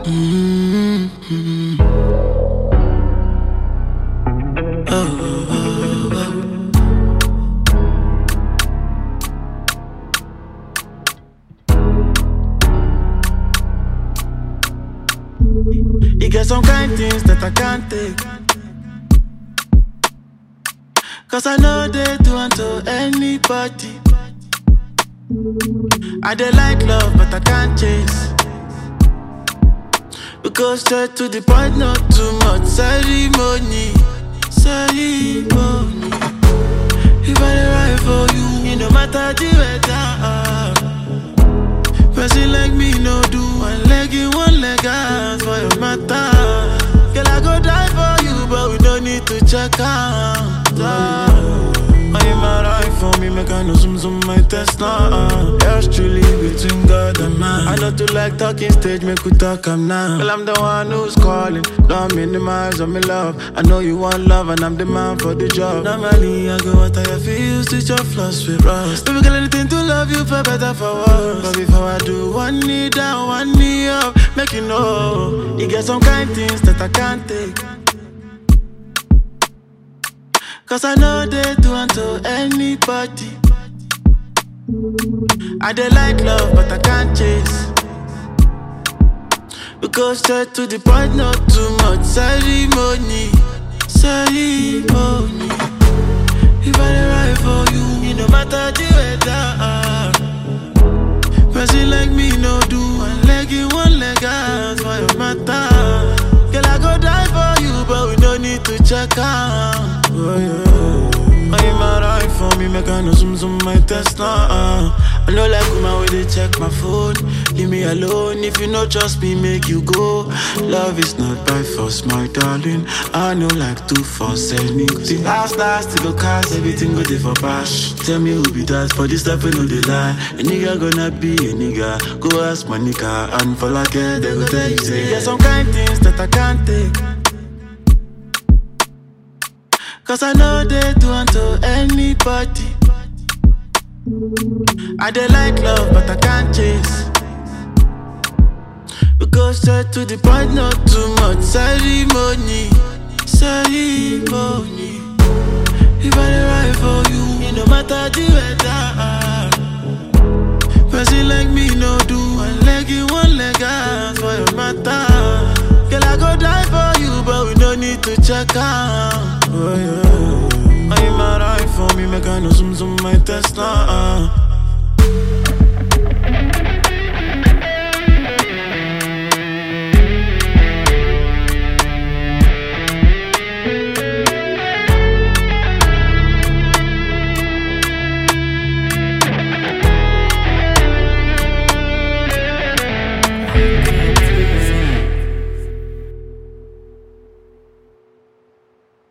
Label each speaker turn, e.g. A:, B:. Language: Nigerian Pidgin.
A: Mm-hmm. Oh, oh, oh, oh. You get some kind things that I can't take. Cause I know they do unto anybody. I dey like love, but I can't chase. We go straight to the point, not too much ceremony. Ceremony. If I dey ride for you, it no matter the weather. Person like me no do one leg in, one leg out for your matter. Girl, I go die for you, but we don't need to check out. I'm alright for me, make I know some some my test now. Yours truly between God and man. I know to like talking stage, make we talk am now. Well, I'm the one who's calling, don't minimize on me love. I know you want love, and I'm the man for the job. Normally, I go what I feel, switch your flaws with rust. Baby, girl, anything to love you for better for worse. But before I do, one knee down, one knee up, make you know. You get some kind things that I can't take. Cause I know they do unto anybody. I dey like love, but I can't chase. We go straight to the point, not too much ceremony. Ceremony. If I dey ride for you, it no matter the weather. Person like me no do one leg in, one leg out for your matter. Girl, I go die for you, but we no need to check out. Oh, yeah. I'm alright for me, make I know some some my test now. Uh. I know like woman when they check my phone. Leave me alone if you no trust me, make you go. Love is not by force, my darling. I know like to force anything. Last last to go cast everything go there for bash. Tell me who be that for this stuff, know they lie. A nigga gonna be a nigga. Go ask my nigga and for like it, they go tell you say. There's some kind things that I can't take. Cause I know they do unto anybody. I dey like love, but I can't chase. We go straight to the point, not too much ceremony. Ceremony. If I dey ride for you, it no matter the weather. Person like me no do one leg in, one leg out for your matter. Girl, I go die for you, but we no need to check out. Oh, yeah. I'm alright for me, make I know some some my test now. Uh.